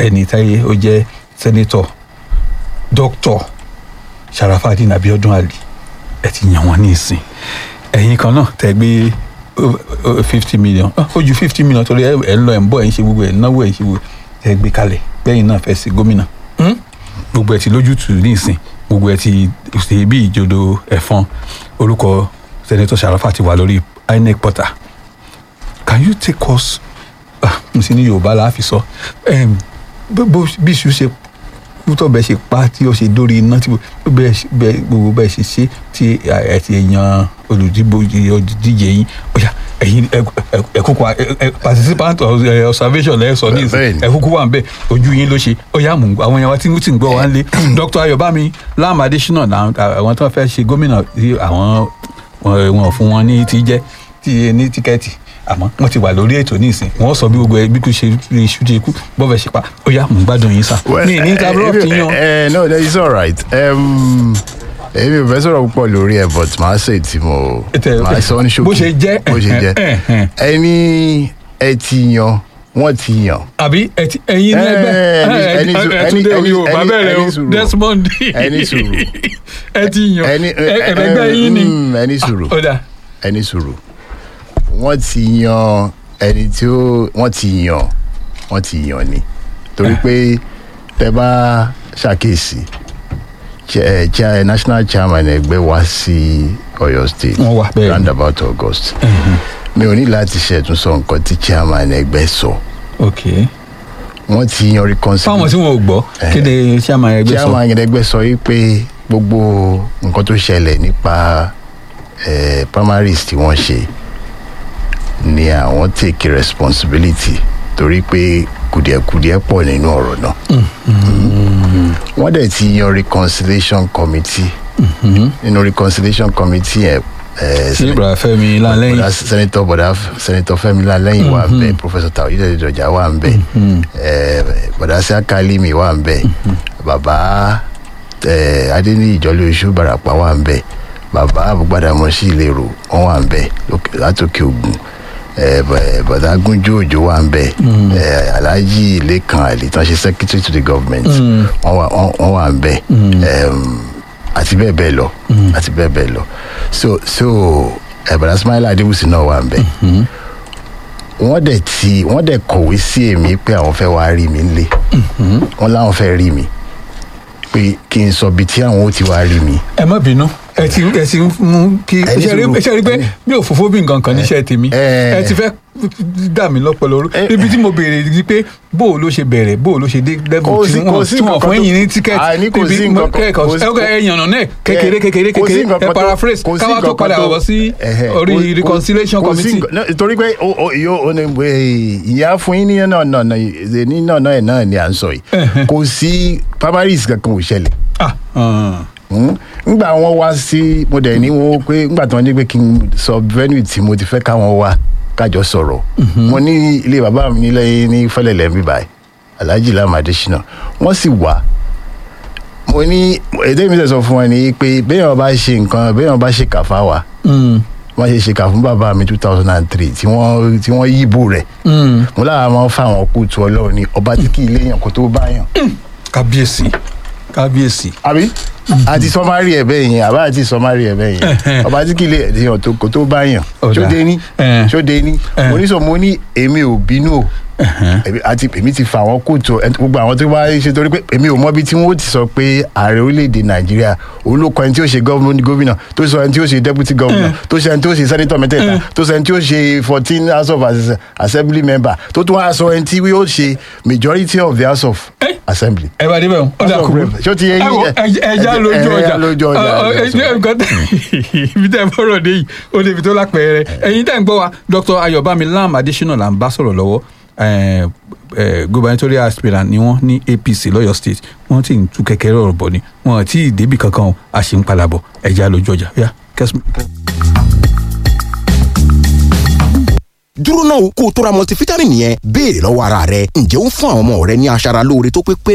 ẹni táyé ó jẹ́ sẹ́nitọ̀ dókítọ̀ Sharafadin Abiodun Ali ẹ ti yàn wọ́n ní ìsìn ẹ̀yin kan náà tẹ́ gbé fifty million ó ju fifty million torí ẹ ẹ ń lọ ẹ ń bọ̀ ẹ ń ṣe gbogbo ẹ ń náwó ẹ ń ṣe gbogbo ẹ gbé kalẹ̀ bẹ́yìn náà fẹ́ sí gómìnà Hmm? gbogbo ẹ ti lójútùú ní ìsìn gbogbo ẹ ti ṣe bí ìjòdò ẹ̀fọn orúkọ sẹ́nitọ̀ Sharafa ti wà lórí INEC portal can you take us ah, n sì ní yorùbá la fi sọ Em, bó- bó- bí iṣu ṣe kú tó bẹ́ẹ̀ ṣe pa tí ó ṣe dórí iná tí gbogbo bẹ́ẹ̀ ṣe- bẹ́ẹ̀- gbogbo bẹ́ẹ̀ ṣe ṣe tí ẹ ti yan olùdíje olùdíje yín ọ̀yà ẹ̀yin ẹ̀kúkú participant of, eh, observation lẹ́yìn sọ ní Bẹ́ẹ̀ ìsìn ni. ẹ̀kúkú wà ń bẹ̀ ojú yín ló ṣe ọ̀yà mú àwọn yẹn wá tí tí ń gbọ́ wá ń lé Dr. Ayọ̀bámi Lam Adésínà làwọn- àwọn tó fẹ́ ṣe gómìnà tí àwọn wọn wọn ò fún wọn ní ti jẹ́ tí ní tíkẹ́ẹ̀tì àmọ́ wọ́n ti wà lórí ètò nísìn wọ́n sọ bí gbogbo ẹ bí kò ṣe rí iṣu tí ikú bọ́fẹ̀ ṣe pa ó yá mò ń gbádùn yín sá. mi ní interrupt yín o. ẹ no no it's alright um, èmi ò fẹ́ sọ̀rọ̀ púpọ̀ lórí ẹ̀ but màá ṣe tí mo Ètè- màá sọ ní ṣókí bó ṣe jẹ́, bó ṣe jẹ́ ẹ̀hẹ̀n, ẹ̀hẹ̀n. ẹni ẹ ti yan wọ́n ti yan àbí ẹ ti- ẹ̀yin Eh, lẹ́gbẹ́ ẹni- ẹ- ẹni ẹ- sùúrù, ẹ tún dé ẹni- orí o ẹni- bàbá rẹ ẹni o sùúrù. Desmond Ẹni sùúrù. ẹ ti yan ẹni ẹ- ẹ̀rẹ̀gbẹ́ yín ni mm, ẹni sùúrù ó dà ẹni sùúrù wọ́n ti yan ẹni tí ó wọ́n ti yan wọ́n ti yan ni torí pé tẹ bá ṣàkíyèsí cha- eh, cha- national chairman ẹgbẹ́ wá sí Ọ̀yọ́ state Wọ́n wá, bẹ́ẹ̀ ni. roundabout August mi ò ní láti ṣẹ̀tún sọ nǹkan tí chairman ẹgbẹ́ sọ ok wọ́n ti yan fáwọn reconciliation tí wọn ò gbọ́ kéde chairman ẹgbẹ́ sọ chairman ẹgbẹ́ sọ wípé gbogbo nǹkan tó ṣẹlẹ̀ nípa eh, primaries tí wọ́n ṣe ni àwọn take responsibility torí pé kùdìẹ̀kùdìẹ̀ pọ̀ nínú ọ̀rọ̀ náà wọ́n dẹ̀ ti yan reconciliation committee nínú reconciliation committee yẹn eh, sí ibrahim Fẹ́mi Lanlẹ́yìn bọ̀dá senator bọ̀dá senator Fẹ́mi Lanlẹ́yìn wà ń bẹ̀ professor Taoyide Dọjà wà ń bẹ̀ eh, bọ̀dá Siakalimi wà ń bẹ̀ bàbá eh, Adéníyì Ìjọlóṣù Bàràpá wà ń bẹ̀ bàbá Àbúgbàdàmọ́sí Ìlérò wọ́n wà ń bẹ̀ lókè- látòkè Ògùn eh, bọ̀- bọ̀dá Gúnjú Òjó wà ń bẹ̀ eh, Alhaji Lẹ́kan Àlè tán ṣe secretary to the government wọ́n wà- wọ́n- wọ́n wà ń bẹ̀ Em, àti bẹ́ẹ̀ bẹ́ẹ̀ lọ àti bẹ́ẹ̀ bẹ́ẹ̀ lọ so so ẹ̀bàdà Ismaila Adébùsì náà wà ń bẹ̀ wọ́n dẹ̀ ti wọ́n dẹ̀ kọ̀wé sí èmi pé àwọn fẹ́ wá rí mi nílé wọ́n láwọn fẹ́ rí mi pé kí n sọ ibi tí àwọn ó ti wá rí mi ẹ má bínú ẹ ti ẹ ti ń mú kí Ẹni ṣe rí sùúrù. ṣe rí pé bí òfófó bí nǹkan kan níṣẹ́ tèmi ẹ- ẹ ti fẹ́ dà mí lọ́pọ̀lọ́ ẹ- ibi tí mo béèrè ni pé bó o ló ṣe bẹ̀rẹ̀ bó o ló ṣe dé level Kò tí sí- wọ́n kò sí tí wọ́n nǹkan fún tó- ẹ̀yìn ní tíkẹ́ẹ̀tì Àní kò sí nǹkan kan- kẹ́ẹ̀kan kò sí- ẹ ẹ yànnà náà kékeré kékeré kò sí kékeré nǹkan ẹ kan tó- paraphrase kò sí káwá tó nǹkan padà kan wọ̀ sí ẹhẹ, orí kò- kò- reconciliation kò sí committee. nǹkan- náà, torí pé o- o- yo- o ní, eh, ìyá fún yín ní náà náà náà ní náà náà ẹ̀ náà ni à ń sọ yìí kò sí primaries kankan ò ṣẹlẹ̀ ah hàn. Hmm? ngbà wọn wá sí mo dẹ̀ ní wọn pé ngbà tí wọ́n ní pé kí n sọ venue tí mo ti fẹ́ káwọn wá kájọ sọ̀rọ̀ mo ní ilé bàbá mi nílẹ̀ ní fẹ́lẹ̀lẹ̀ ń bí báyìí Alhaji Lam Adesina wọ́n sì wá mo ní èdè mi sọ fún wọn ni pé béèyàn bá ṣe nǹkan béèyàn bá ṣe kàfá wa Mm, wọ́n ṣe ṣe kà fún bàbá mi two thousand and three tí wọ́n tí wọ́n yíbò rẹ̀ mm. mo lára máa ń fáwọn kóòtù ọlọ́run ní ọba tí kì í léèyàn kó tó báyàn kábíyèsí kábíyèsí. àbí àti sọmárì ẹ bẹ́ẹ̀ yẹn àbá àti sọmárì ẹ bẹ́ẹ̀ yẹn ọba tí kì í lè èèyàn tó kò tó bá yàn Ọ̀dà. ṣóde ní Eh. ṣóde ní Eh. mo ní sọ mo ní èmi ò bínú o Èmi- àti èmi ti fa àwọn kóòtù ẹ- gbogbo àwọn tó bá ṣe torí pé èmi ò mọ ibi tí wọn ó ti sọ pé ààrẹ orílẹ̀-èdè nàìjíríà olóko ẹni tí ó ṣe gọ́ọ̀mù- gómìnà tó sọ ẹni tí ó ṣe deputy governor tó sọ ẹni tí ó ṣe senator mẹ́tẹ̀ẹ̀ta tó sọ ẹni tí ó ṣe fourteen house of As- assembly member tó tún wá sọ ẹni tí yóò ṣe majority of the house of Eh. assembly. ẹ bá débẹ̀ o ó dà House of kúrò Rep. Ṣó ti yé yín? ẹ wo ẹ- ẹja Ẹ- lójú ẹ- ọjà ẹja lójú ọjà. Ọ- ọ- ẹ- nǹkan tẹ- ibi tẹ́ ẹ fọ́rọ̀ dé yìí ó débi tó lápẹẹrẹ ẹ̀yin tẹ́ ń gbọ́ wa Dr. Ayọ̀bámi Lam Adésínà là ń bá sọ̀rọ̀ lọ́wọ́ eh, eh, gubernatorial aspirant ni wọ́n ní APC lọ́yọ̀ state wọ́n ti ń tú kẹ̀kẹ́ rọ̀rọ̀ bọ̀ ni wọ́n ti débì kankan o a sì ń padà bọ̀ ẹja lójú ọjà yá kẹ́sùn. dúró náà kó o tó ra multivitamin yẹn béèrè lọ́wọ́ ara rẹ ǹjẹ́ ó ń fún àwọn ọmọ rẹ ní aṣara lóore tó pé pé